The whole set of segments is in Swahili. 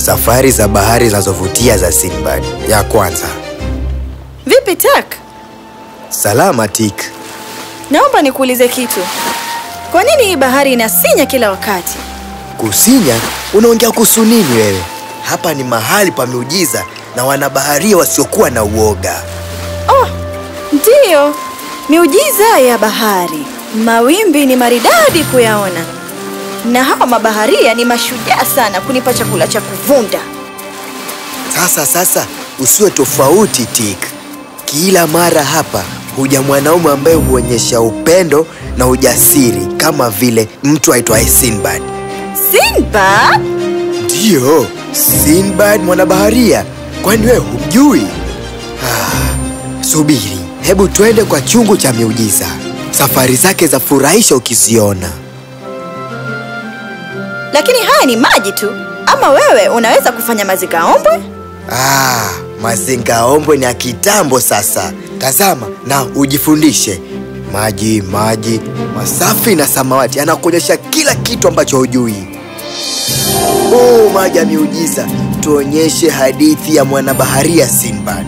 Safari za bahari zinazovutia za Sinbad. Ya kwanza. Vipi Tak? Salama Tik. Naomba nikuulize kitu. Kwa nini hii bahari inasinya kila wakati? Kusinya? Unaongea kuhusu nini wewe? Hapa ni mahali pa miujiza na wanabaharia wasiokuwa na uoga. Oh, ndiyo. Miujiza ya bahari. Mawimbi ni maridadi kuyaona. Na hawa mabaharia ni mashujaa sana kunipa chakula cha kuvunda. Sasa sasa, usiwe tofauti Tik. Kila mara hapa huja mwanaume ambaye huonyesha upendo na ujasiri kama vile mtu aitwaye Sinbad. Sinbad? Ndiyo, Sinbad mwanabaharia. Kwani wewe humjui? Ah, subiri, hebu twende kwa chungu cha miujiza. Safari zake za furahisha ukiziona. Lakini haya ni maji tu. Ama wewe unaweza kufanya mazingaombwe? Ah, mazingaombwe ni ya kitambo sasa. Tazama na ujifundishe. Maji, maji masafi na samawati anakuonyesha kila kitu ambacho hujui. Oh, maji ya miujiza, tuonyeshe hadithi ya mwanabaharia Sinbad.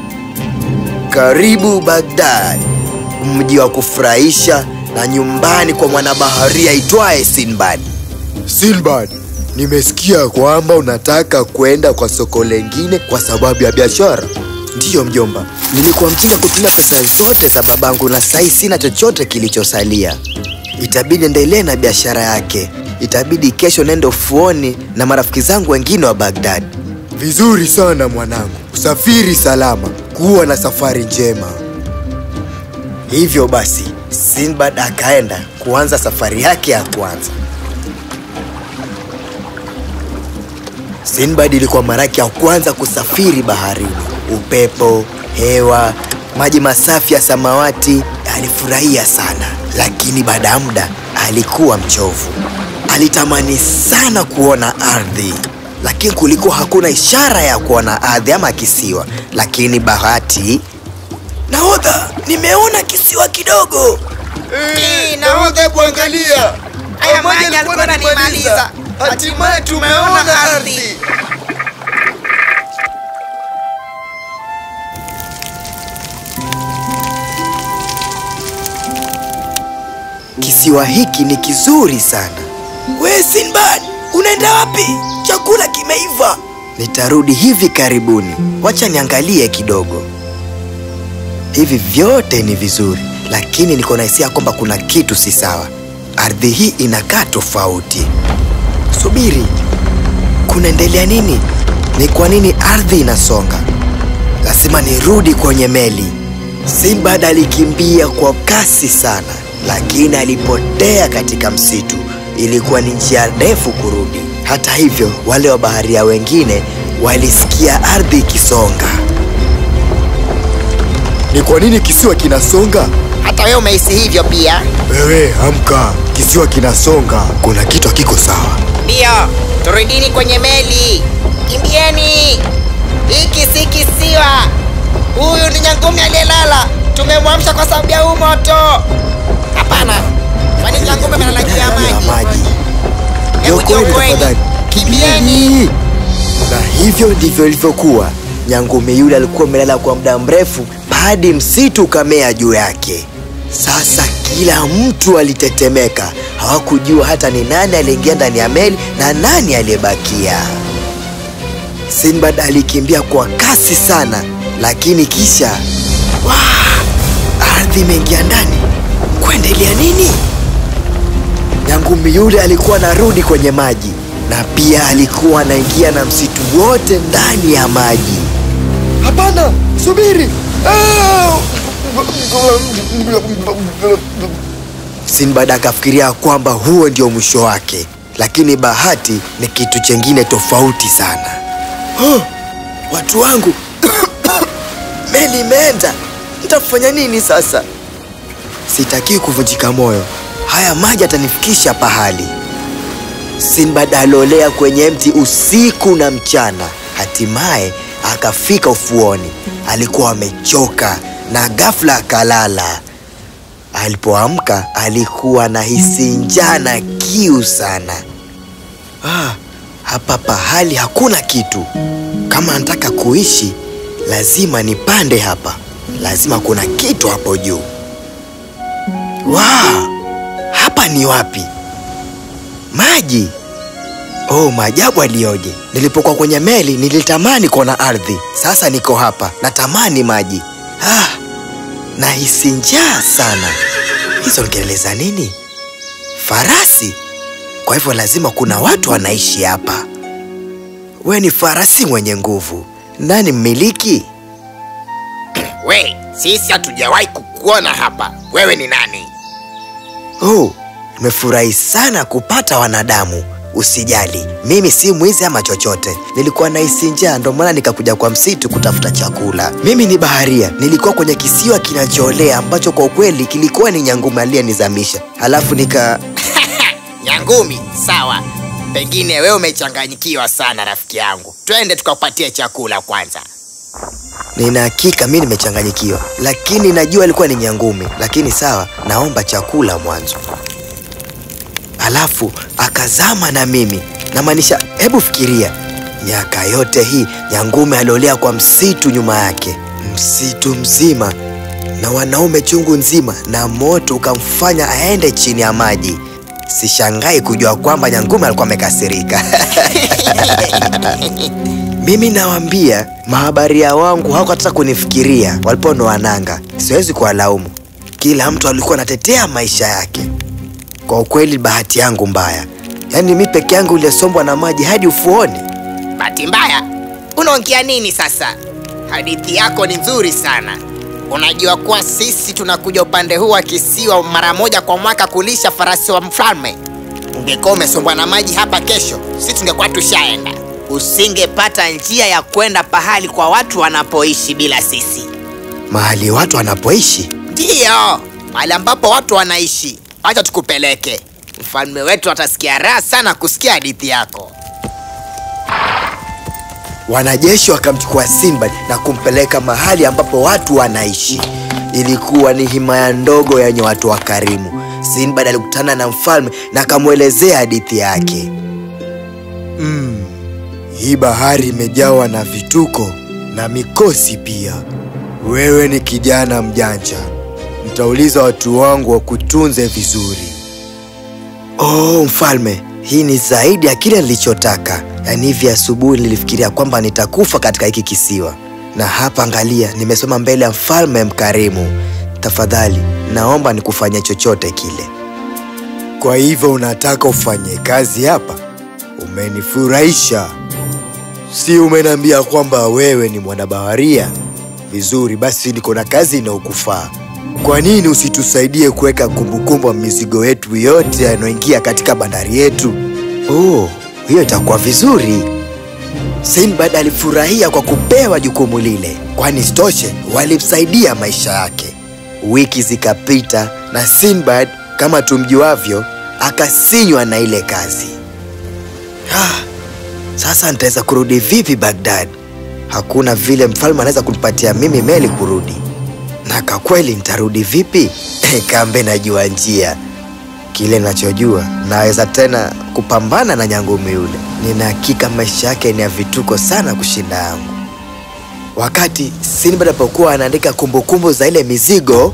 Karibu Baghdad, mji wa kufurahisha na nyumbani kwa mwanabaharia itwaye Sinbad. Sinbad, nimesikia kwamba unataka kwenda kwa soko lengine kwa sababu ya biashara. Ndiyo mjomba, nilikuwa mjinga kutumia pesa zote za babangu na sasa sina chochote kilichosalia. Itabidi endelee na biashara yake. Itabidi kesho nende ufuoni na marafiki zangu wengine wa Baghdad. Vizuri sana mwanangu, usafiri salama, kuwa na safari njema. Hivyo basi, Sinbad akaenda kuanza safari yake ya kwanza. Sinbad ilikuwa mara yake ya kwanza kusafiri baharini. Upepo, hewa, maji masafi ya samawati, alifurahia sana, lakini baada ya muda alikuwa mchovu. Alitamani sana kuona ardhi, lakini kulikuwa hakuna ishara ya kuona ardhi ama kisiwa. Lakini bahati, nahodha, nimeona kisiwa kidogo. nahodha, hebu angalia. Haya maji yalikuwa yananimaliza. Hatimaye tumeona ardhi. Kisiwa hiki ni kizuri sana. We Sinbad, unaenda wapi? Chakula kimeiva. Nitarudi hivi karibuni, wacha niangalie kidogo. Hivi vyote ni vizuri, lakini niko na hisia kwamba kuna kitu si sawa. Ardhi hii inakaa tofauti. Subiri, kunaendelea nini? Ni kwa nini ardhi inasonga? Lazima nirudi kwenye meli. Sinbad alikimbia kwa kasi sana, lakini alipotea katika msitu. Ilikuwa ni njia ndefu kurudi. Hata hivyo, wale wa baharia wengine walisikia ardhi ikisonga. Ni kwa nini kisiwa kinasonga? Hata wewe umehisi hivyo pia? Wewe amka, kisiwa kinasonga. Kuna kitu hakiko sawa. Ndiyo, turudini kwenye meli. Kimbieni, hiki si kisiwa. Huyu ni nyangumi aliyelala. Tumemwamsha kwa sababu ya huu moto. Hapana, kwani nyangumi amelala juu ya Ya maji? maji. Hebu Okoeni jiokoeni. tafadhali. Kimbieni. Na hivyo ndivyo ilivyokuwa. Nyangumi yule alikuwa amelala kwa muda mrefu hadi msitu ukamea juu yake. Sasa kila mtu alitetemeka, hawakujua hata ni nani aliingia ndani ya meli na nani aliyebakia. Sinbad alikimbia kwa kasi sana, lakini kisha Wah! ardhi imeingia ndani. Kuendelea nini? Nyangumi yule alikuwa anarudi kwenye maji na pia alikuwa anaingia na msitu wote ndani ya maji. Hapana, subiri! Ah! Sinbad akafikiria kwamba huo ndio mwisho wake, lakini bahati ni kitu chengine tofauti sana. Oh, watu wangu, meli imeenda, nitafanya nini sasa? Sitaki kuvunjika moyo, haya maji atanifikisha pahali. Sinbad alolea kwenye mti usiku na mchana, hatimaye akafika ufuoni. Alikuwa amechoka na ghafla akalala. Alipoamka alikuwa na hisi njaa na kiu sana. Ah, hapa pahali hakuna kitu. Kama nataka kuishi, lazima nipande hapa. Lazima kuna kitu hapo juu. Wow, hapa ni wapi? Maji. Oh, maajabu aliyoje! Nilipokuwa kwenye meli nilitamani kuona ardhi. Sasa niko hapa, natamani maji. Ah, nahisi njaa sana. Hizo ni kelele za nini? Farasi? Kwa hivyo lazima kuna watu wanaishi hapa. We ni farasi mwenye nguvu. Nani mmiliki? We, sisi hatujawahi kukuona hapa. Wewe ni nani? Oh, nimefurahi sana kupata wanadamu. Usijali, mimi si mwizi ama chochote. Nilikuwa nahisi njaa, ndo maana nikakuja kwa msitu kutafuta chakula. Mimi ni baharia, nilikuwa kwenye kisiwa kinachoolea ambacho kwa ukweli kilikuwa ni Nyangumi aliyenizamisha, halafu nika Nyangumi, sawa. Pengine wewe umechanganyikiwa sana rafiki yangu. Twende tukakupatie chakula kwanza. Nina hakika mi nimechanganyikiwa, lakini najua alikuwa ni nyangumi. Lakini sawa, naomba chakula mwanzo. Alafu akazama na mimi, namaanisha, hebu fikiria, miaka yote hii nyangumi aliolea kwa msitu nyuma yake, msitu mzima na wanaume chungu nzima, na moto ukamfanya aende chini ya maji. Sishangai kujua kwamba nyangumi alikuwa amekasirika. Mimi nawaambia mahabaria wangu hawakutaka kunifikiria waliponoa nanga. Siwezi kuwalaumu, kila mtu alikuwa anatetea maisha yake. Kwa ukweli, bahati yangu mbaya, yaani mi peke yangu iliyosombwa na maji hadi ufuoni. Bahati mbaya? Unaongea nini sasa? Hadithi yako ni nzuri sana. Unajua kuwa sisi tunakuja upande huu wa kisiwa mara moja kwa mwaka kulisha farasi wa mfalme. Ungekuwa umesombwa na maji hapa kesho, sisi tungekuwa tushaenda. Usingepata njia ya kwenda pahali kwa watu wanapoishi bila sisi. Mahali watu wanapoishi Ndiyo, mahali ambapo watu wanaishi. Acha tukupeleke. Mfalme wetu atasikia raha sana kusikia hadithi yako. Wanajeshi wakamchukua Sinbad na kumpeleka mahali ambapo watu wanaishi. Ilikuwa ni himaya ndogo yenye watu wakarimu. Sinbad alikutana na mfalme na akamwelezea hadithi yake. Mm, hii bahari imejawa na vituko na mikosi pia. Wewe ni kijana mjanja, nitauliza watu wangu wakutunze vizuri. Oh, mfalme, hii ni zaidi ya kile nilichotaka. Yaani hivi asubuhi nilifikiria kwamba nitakufa katika hiki kisiwa, na hapa angalia, nimesoma mbele ya mfalme mkarimu. Tafadhali naomba nikufanye chochote kile. Kwa hivyo unataka ufanye kazi hapa? Umenifurahisha. Si umeniambia kwamba wewe ni mwanabaharia? Vizuri, basi niko na kazi inayokufaa. Kwa nini usitusaidie kuweka kumbukumbu ya mizigo yetu yote yanayoingia katika bandari yetu? Oh, hiyo itakuwa vizuri. Sinbad alifurahia kwa kupewa jukumu lile, kwani stoshe walimsaidia maisha yake. Wiki zikapita na Sinbad, kama tumjuavyo, akasinywa na ile kazi. Ah, sasa nitaweza kurudi vipi Baghdad? Hakuna vile mfalme anaweza kunipatia mimi meli kurudi, na kwa kweli nitarudi vipi? Kambe najua njia. Kile nachojua naweza tena kupambana na nyangumi yule. Nina hakika maisha yake ni ya vituko sana kushinda yangu. Wakati Sinbad alipokuwa anaandika kumbukumbu za ile mizigo,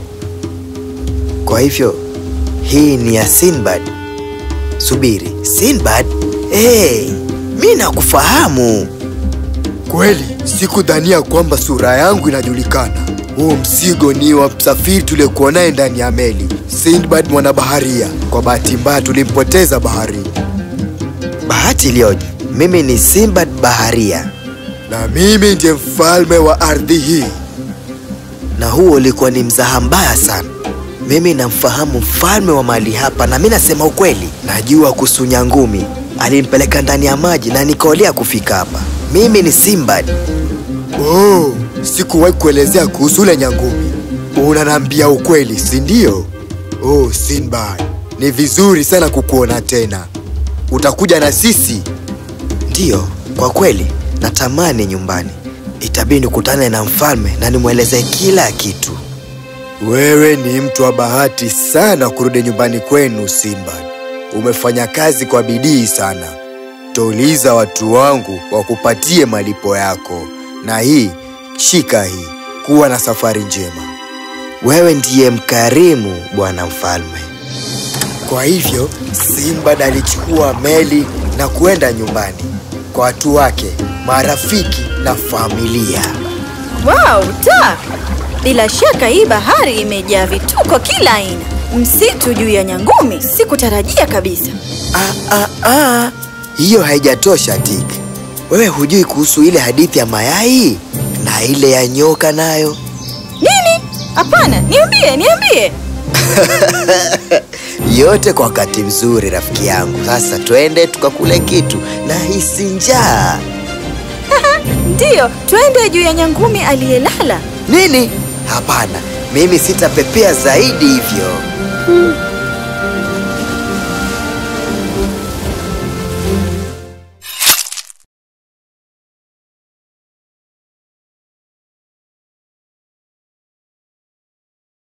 kwa hivyo hii ni ya Sinbad. Subiri, Sinbad? Hey, mi nakufahamu kweli. Sikudhania kwamba sura yangu inajulikana. Huu mzigo ni wa msafiri tuliyekuwa naye ndani ya meli, Sinbad mwanabaharia. Kwa bahati mbaya tulimpoteza baharini. Bahati iliyoje! Mimi ni Sinbad baharia, na mimi ndiye mfalme wa ardhi hii. Na huo ulikuwa ni mzaha mbaya sana. Mimi namfahamu mfalme wa mahali hapa, na mi nasema ukweli, najua kuhusu nyangumi. Alimpeleka ndani ya maji na nikaolea kufika hapa. Mimi ni Sinbad. Oh, sikuwahi kuelezea kuhusu ule nyangumi. Unaniambia ukweli, si ndio? Oh, Sinbad, ni vizuri sana kukuona tena. Utakuja na sisi? Ndiyo, kwa kweli natamani nyumbani. Itabidi nikutane na mfalme na nimwelezee kila kitu. Wewe ni mtu wa bahati sana kurudi nyumbani kwenu, Sinbad. Umefanya kazi kwa bidii sana. Utauliza watu wangu wakupatie malipo yako, na hii shika hii. Kuwa na safari njema. Wewe ndiye mkarimu, bwana mfalme. Kwa hivyo Sinbad alichukua meli na kwenda nyumbani kwa watu wake, marafiki na familia. Wow, ta! Bila shaka hii bahari imejaa vituko kila aina. Msitu juu ya nyangumi, sikutarajia kabisa. Ah, ah, ah. Hiyo haijatosha Tik. Wewe hujui kuhusu ile hadithi ya mayai na ile ya nyoka nayo? Nini? Hapana, niambie, niambie. Yote kwa wakati mzuri, rafiki yangu. Sasa twende tukakule kitu na hisi njaa. Ndiyo, twende juu ya nyangumi aliyelala. Nini? Hapana, mimi sitapepea zaidi hivyo.